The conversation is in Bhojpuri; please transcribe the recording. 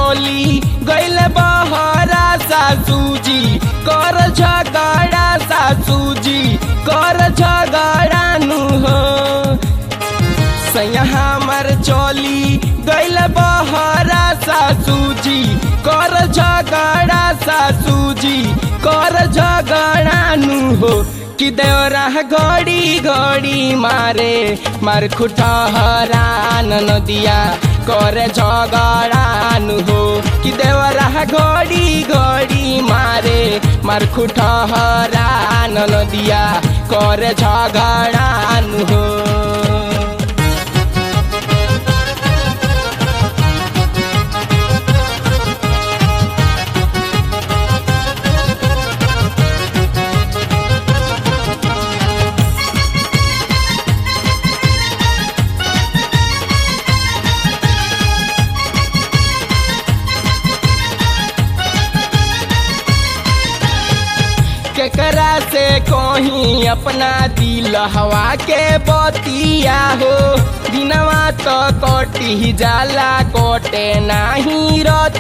चली गैल बहरा सासूजी कर झगड़ा सासूजी कर झगड़ा नु हो सैया हमर चली गैल बहरा सासूजी कर झगड़ा सासूजी कर झगड़ा नु हो कि देवरा घड़ी घड़ी मारे मार खुटहरा नदिया करे झगड़ा नु हो कि देवरा घड़ी घड़ी मारे मार खुटहरा नदिया करे झगड़ा नु हो केकरा से कहीं अपना दिल हवा के बतिया हो दिनवा तो कटी जाला कोटे नाही रत